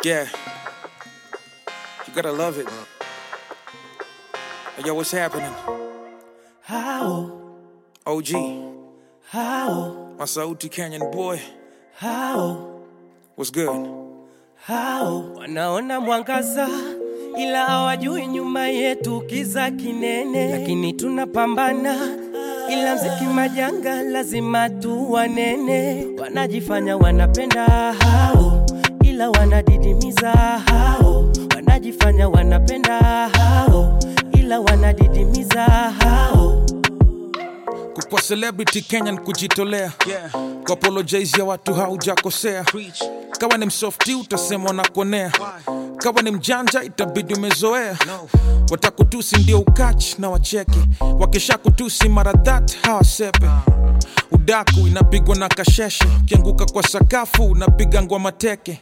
Yeah. You gotta love it. Yo, what's happening? How, OG, how, Masauti Canyon boy. how, What's good? how wanaona mwangaza ila hawajui nyuma yetu kiza kinene, lakini tunapambana ila mziki majanga lazima tu wanene. Wanajifanya wanapenda hao, ila wanadidimiza hao. Wanajifanya wanapenda hao, ila wanadidimiza hao. Kukwa celebrity Kenyan kujitolea. Yeah. Kwa apologize ya watu haujakosea. Preach. Kawa ni msofti utasemwa na kuonea. Kawa ni mjanja itabidi umezoea. No. Watakutusi ndio ukachi na wacheke. Wakisha kutusi mara that hawasepe. Udaku inapigwa na kasheshe. Ukianguka kwa sakafu unapiga ngwa teke.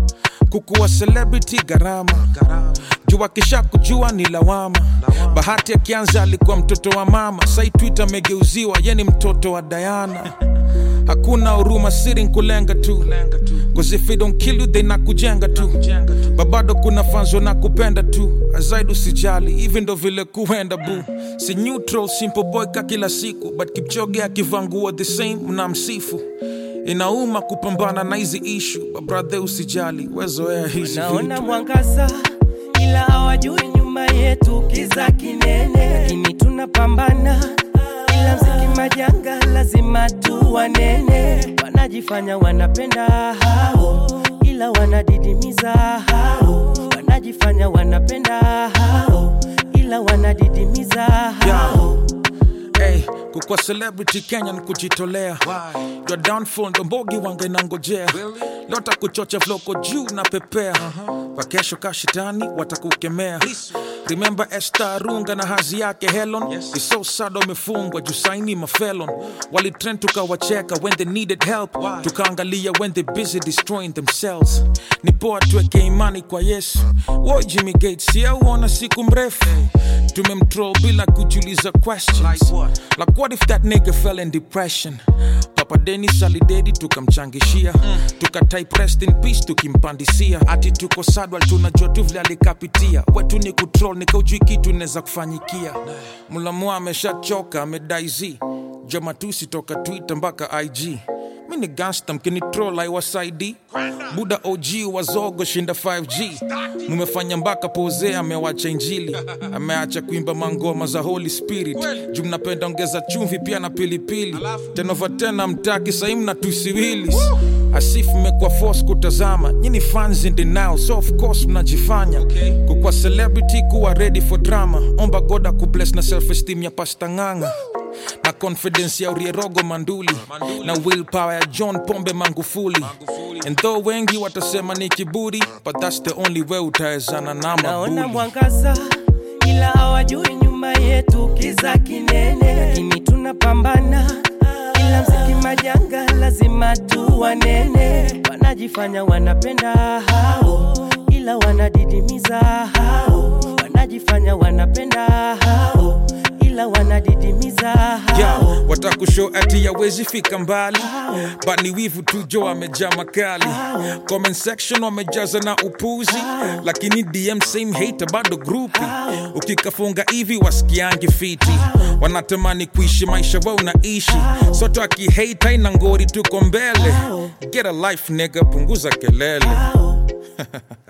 Kukuwa celebrity gharama. Gharama. juu akisha kujua ni lawama. Bahati akianza alikuwa mtoto wa mama, sai Twitter amegeuziwa ye ni mtoto wa Diana. Hakuna huruma, siri nkulenga tu, Lenga tu. cause if it don't kill you they nakujenga tu. Jenga tu. Babado kuna fans na kupenda tu, azaidi usijali, hivi ndo vile kuenda bu. Si neutral, simple boy ka kila siku, but Kipchoge akivaa nguo the same mnamsifu. Inauma kupambana na hizi issue, but brother usijali, wezoea hizi naona vitu. mwangaza ila hawajui nyuma yetu kiza kinene, lakini tunapambana ila mziki majanga lazima tu wanene. Wanajifanya wanapenda hao, ila wanadidimiza hao. Wanajifanya wanapenda hao, ila wanadidimiza hao. Hey, kukwa celebrity Kenya ni kujitolea Why? Your downfall ndo mbogi wanga inangojea Really? lota kuchocha vloko juu na pepea kwa kesho kashitani watakukemea Please. remember Esther Arunga na hazi yake Helen Yes. It's so sad wamefungwa juu saini mafelon walitrend tukawacheka when they needed help Why? tukaangalia when they busy destroying themselves ni poa tuweke imani kwa Yesu wo Jimmy Gates yauona siku mrefu tumemtroll bila kujiuliza questions Like what? Like what if that nigga fell in depression? Papa Dennis alidedi tukamchangishia mm. tukatype rest in peace tukimpandisia ati tuko sadwal tunajua tu vile alikapitia wetu ni kutrol nikaujui kitu inaweza kufanyikia mlamua ameshachoka amedaiz jomatusi toka twitter mpaka ig mi ni gangsta mkinitrol aiwasaidi buda og wazogo shinda 5g mumefanya mpaka pose amewacha injili ameacha kuimba mangoma za holy spirit juu mnapenda ongeza chumvi pia na pilipili tenova tena mtaki sahii mnatusiwilis asif mmekuwa force kutazama nyini fans in denial so of course mnajifanya Okay. kukwa celebrity kuwa ready for drama omba goda kubless na self esteem ya pasta ng'anga na confidence ya urierogo manduli, Manduli. na willpower ya john pombe mangufuli, Magufuli. and though wengi watasema ni kiburi but that's the only way utawezana na naona mabuli mwangaza ila hawajui nyuma yetu kiza kinene, lakini tunapambana ila mziki majanga lazima tu wanene. Wanajifanya wanapenda hao, ila wanadidimiza hao. Wanajifanya wanapenda hao, ila wanadidimiza hao. yeah, watakushow ati yawezi fika mbali but ni wivu tu jo amejaa makali comment section wamejaza na upuzi lakini dm same hater bado grupi ukikafunga hivi wasikiangi fiti wanatamani kuishi maisha wao unaishi soto akihate ina ngori tuko mbele get a life nigga punguza kelele Hao.